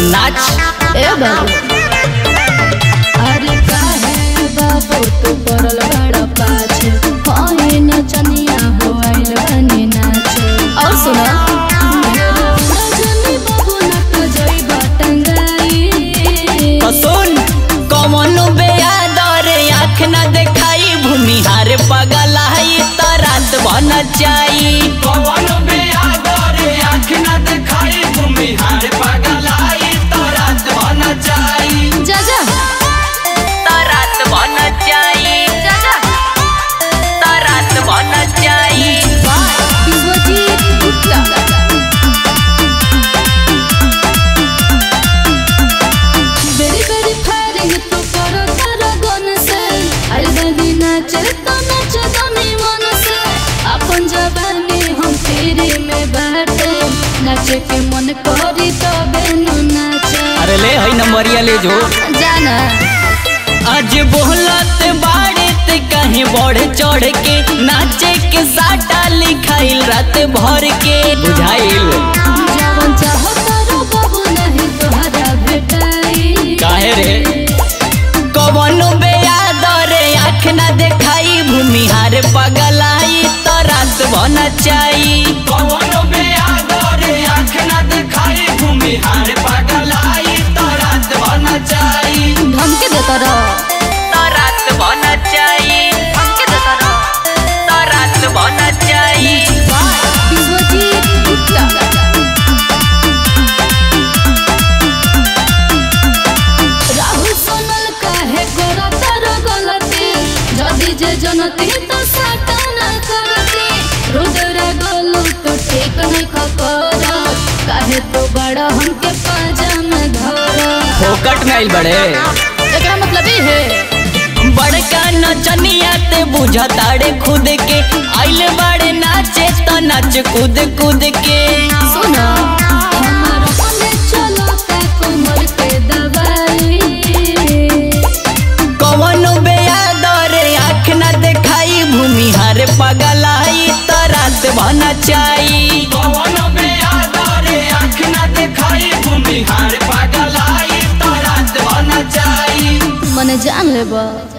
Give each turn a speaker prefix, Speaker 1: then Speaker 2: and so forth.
Speaker 1: नाच
Speaker 2: ए बाबू अरे काहे बाबू तू पड़ल बड़ा पाछे होई नचनिया हो आइल बनी नाचे और सुनो रजनी बाबू नट जइबा टंगाई
Speaker 1: सुन कौन बेयादर आँख न देखाई भूमिहार पगलाई त रात बन जाई
Speaker 3: कौन बेआदर आँख न देखाई भूमिहार पगलाई तो रात बन जाई
Speaker 2: जा जा
Speaker 1: त रात बन जाई
Speaker 2: जा जा
Speaker 1: त रात बन जाई
Speaker 2: विश्वजीत गुप्ता बेरी बेरी फायरिंग तू करो तारा गन से आइल बनी नाचे तो नाच दनी मन से अपन जवानी हम तेरे में बाटे नाचे के मन करी तो बेनु नाचे
Speaker 1: अरे ले है नंबरिया ले जो
Speaker 2: जाना
Speaker 1: आज बोलत बाड़े ते कहीं बढ़ चढ़ के नाचे के साटा लिखाइल रात भर के बुझाइल
Speaker 2: जवन चाहो तारो बाबू नहीं तोहरा भेटाई
Speaker 1: काहे रे कवन बेयादर आँख न देखाई भूमिहार पगलाई त रात बन जाई
Speaker 3: कौन बेआदर आँख न देखाई भूमिहार पगलाई तो रात बन जाई
Speaker 2: धमके देता रह
Speaker 1: त रात बन जाई
Speaker 2: धमके देता रह
Speaker 1: त रात बन जाई
Speaker 2: विश्वजीत गुप्ता राहुल सोनल काहे करा तार गलती जदि जे जनती तो साटा न करती रुद्र गोलू तो ठीक नहीं खकर काहे तो बड़ा हमके पाजा में धर
Speaker 1: फोकट में आइल बड़े
Speaker 2: एकरा मतलब ई है
Speaker 1: बड़का नचनिया ते बुझताड़े खुद के आइल बड़े नाचे त नाच कूद कूद के
Speaker 2: सुना हमार हमें चलो का कमर पे दवाई
Speaker 1: कवन बेयादर आँख न देखाई भूमिहार पगलाई त रात बन जाई
Speaker 3: कौन बेआदर आँख न देखाई भूमिहार पगलाई तो रात बन जाई
Speaker 2: मने जान लेबा